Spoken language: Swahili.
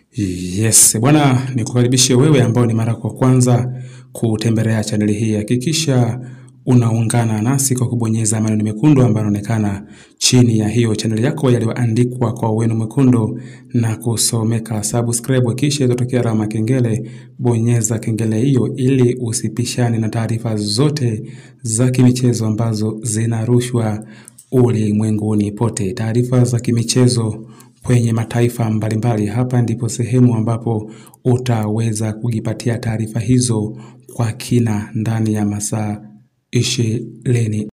Yes, bwana nikukaribishe wewe ambao ni mara kwa kwanza kutembelea chaneli hii. Hakikisha unaungana nasi kwa kubonyeza maneno mekundu ambayo yanaonekana chini ya hiyo chaneli yako yaliyoandikwa kwa wino mwekundu na kusomeka subscribe, kisha itatokea alama kengele. Bonyeza kengele hiyo ili usipishane na taarifa zote za kimichezo ambazo zinarushwa ulimwenguni pote. Taarifa za kimichezo kwenye mataifa mbalimbali. Hapa ndipo sehemu ambapo utaweza kujipatia taarifa hizo kwa kina ndani ya masaa ishirini